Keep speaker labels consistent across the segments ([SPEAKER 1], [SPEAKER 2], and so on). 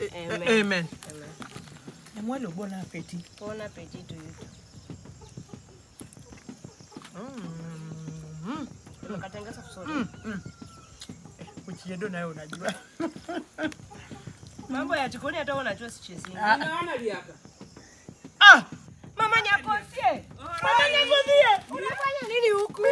[SPEAKER 1] Amen.
[SPEAKER 2] Amen.
[SPEAKER 1] Amen.
[SPEAKER 2] Nyamwalo bon appetit.
[SPEAKER 1] Bon appétit to you.
[SPEAKER 2] Mm.
[SPEAKER 1] Unakatengeza vizuri.
[SPEAKER 2] Mm. Mm. Eh, Uchiedo nayo unajua.
[SPEAKER 1] Mambo ya jikoni hata wewe unajua sichezi.
[SPEAKER 3] Unaona liaka?
[SPEAKER 2] Ah!
[SPEAKER 1] Mama Nyakosie. Mama Nyakosie. Unafanya nini huku?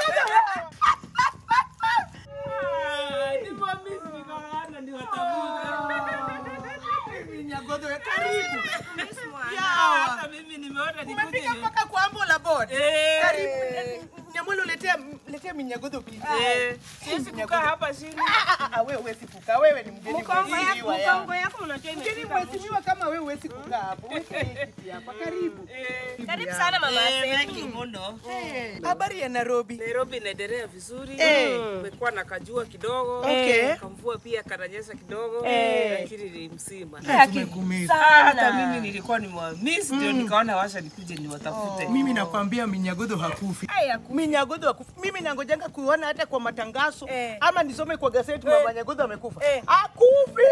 [SPEAKER 3] Ni mamisi nikaona ni watafuta.
[SPEAKER 2] Nyagodo karibu.
[SPEAKER 3] Hata mimi nimeona nikuje.
[SPEAKER 2] Umefika mpaka kwa ambo la board.
[SPEAKER 3] Eh.
[SPEAKER 2] Karibu. Nyamwalo letea letea minyagodo pia.
[SPEAKER 3] Eh, siwezi kukaa hapa chini.
[SPEAKER 2] Ah, ah, ah, wewe huwezi kukaa. Wewe ni mgeni
[SPEAKER 1] Mkongo yako,
[SPEAKER 2] mheshimiwa yangu.
[SPEAKER 1] mkongo yako unajua
[SPEAKER 2] Mgeni
[SPEAKER 1] imefika.
[SPEAKER 2] mheshimiwa kama wewe huwezi kukaa hapo. Weka hii kiti hapa. Karibu.
[SPEAKER 3] Eh,
[SPEAKER 1] Karibu sana mama
[SPEAKER 3] eh,
[SPEAKER 1] Sefu.
[SPEAKER 3] wengi mno.
[SPEAKER 2] Habari ya Nairobi.
[SPEAKER 3] Nairobi inaendelea vizuri.
[SPEAKER 2] Eh.
[SPEAKER 3] Kumekuwa na kajua kidogo.
[SPEAKER 2] Okay.
[SPEAKER 3] Kamvua pia kananyesha kidogo.
[SPEAKER 2] Eh.
[SPEAKER 3] Lakini ni mzima.
[SPEAKER 2] Tumekumisa.
[SPEAKER 3] Hata mimi nilikuwa nimewamiss ndio nikaona washa nikuje niwatafute.
[SPEAKER 2] Mimi nakwambia minyagodo hakufi.
[SPEAKER 1] Haya,
[SPEAKER 2] Minyagodo hakufi. Mimi nangojanga kuona hata kwa matangazo
[SPEAKER 1] Eh.
[SPEAKER 2] ama nisome kwa gazeti mama Nyagodo amekufa.
[SPEAKER 1] Eh.
[SPEAKER 2] Hakufi.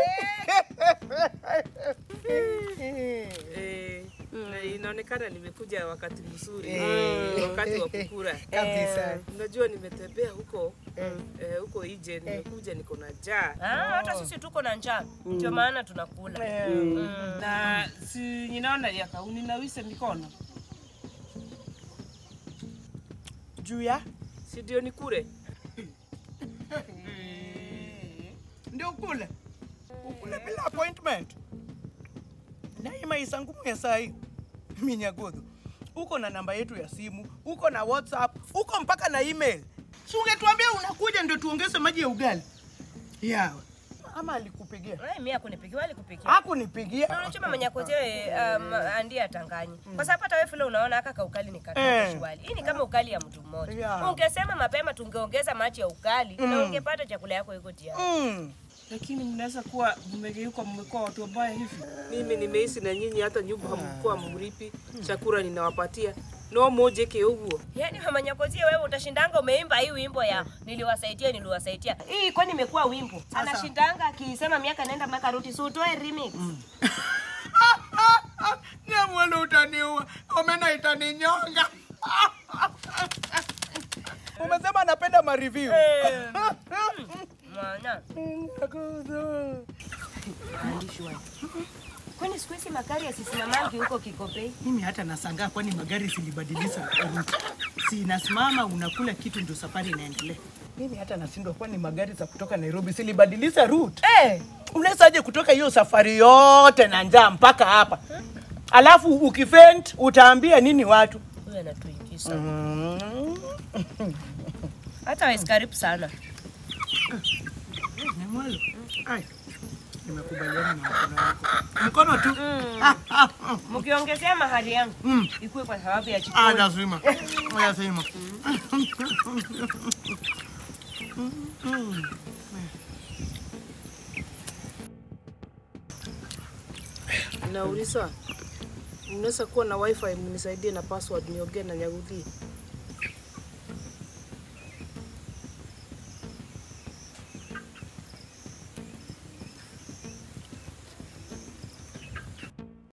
[SPEAKER 3] Eh, na inaonekana nimekuja wakati mzuri
[SPEAKER 2] Eh.
[SPEAKER 3] wakati wa kukura.
[SPEAKER 2] Kabisa.
[SPEAKER 3] Unajua nimetembea huko eh, huko nje, nimekuja niko na njaa
[SPEAKER 1] Ah, hata sisi tuko na njaa. Ndio maana tunakula.
[SPEAKER 3] na si ninaona yaka uninawise mikono,
[SPEAKER 2] Juu ya
[SPEAKER 3] si ndio nikure?
[SPEAKER 2] ndio ukule. Ukule bila appointment. Na hii maisha ngumu ya saa hii. Minyagodo. Uko na namba yetu ya simu, uko na WhatsApp, uko mpaka na email. Si ungetuambia unakuja ndio tuongeze maji ya ugali. Yawe. Ama alikupigia?
[SPEAKER 1] Wewe mimi akunipigia wali kupikia.
[SPEAKER 2] Hakunipigia.
[SPEAKER 1] Unajua mama Nyakosie um, andie atanganyi. Kwa sababu hata wewe vile unaona haka kaukali ni
[SPEAKER 2] Eh.
[SPEAKER 1] katoka wali. Hii ni kama ukali ya mtu mmoja.
[SPEAKER 2] Yeah.
[SPEAKER 1] Ungesema mapema tungeongeza maji ya ukali na ungepata chakula yako iko tayari.
[SPEAKER 2] Mm.
[SPEAKER 3] Lakini mnaweza kuwa mmegeuka, mmekuwa watu wabaya hivi. Mimi nimeishi na nyinyi, hata nyumba hamkuwa mripi, chakula ninawapatia no mojeke huo
[SPEAKER 1] Yaani mama Nyakosie wewe utashindanga umeimba hii wimbo ya niliwasaidia niliwasaidia. Hii kwani imekuwa wimbo. Anashindanga akisema miaka nenda miaka rudi si utoe remix.
[SPEAKER 2] Nyamwalo utaniua, omena itaninyonga. Umesema anapenda mareview.
[SPEAKER 1] Mwana. Mwandishi wangu. Kwani siku hizi magari yasisimamagi huko Kikopei?
[SPEAKER 2] Mimi hata nasangaa, kwani magari silibadilisha route. Si inasimama unakula kitu ndio safari inaendelea. Mimi hata nashindwa, kwani magari za kutoka Nairobi silibadilisha route.
[SPEAKER 1] Eh,
[SPEAKER 2] Unaweza aje kutoka hiyo safari yote na njaa mpaka hapa, alafu ukifent utaambia nini watu?
[SPEAKER 1] huyu anatuingiza.
[SPEAKER 2] Mm.
[SPEAKER 1] Hata wewe karibu sana.
[SPEAKER 2] Nyamwalo. Ai. Nimekubaliana na mkono wako. Mkono tu.
[SPEAKER 1] Mkiongezea mahali yangu
[SPEAKER 2] Mm.
[SPEAKER 1] ikuwe kwa sababu ya
[SPEAKER 2] Ah,
[SPEAKER 1] jikoni.
[SPEAKER 2] lazima. Lazima.
[SPEAKER 3] nauliza unaweza kuwa na wifi mnisaidie na password niongee na Nyaguthi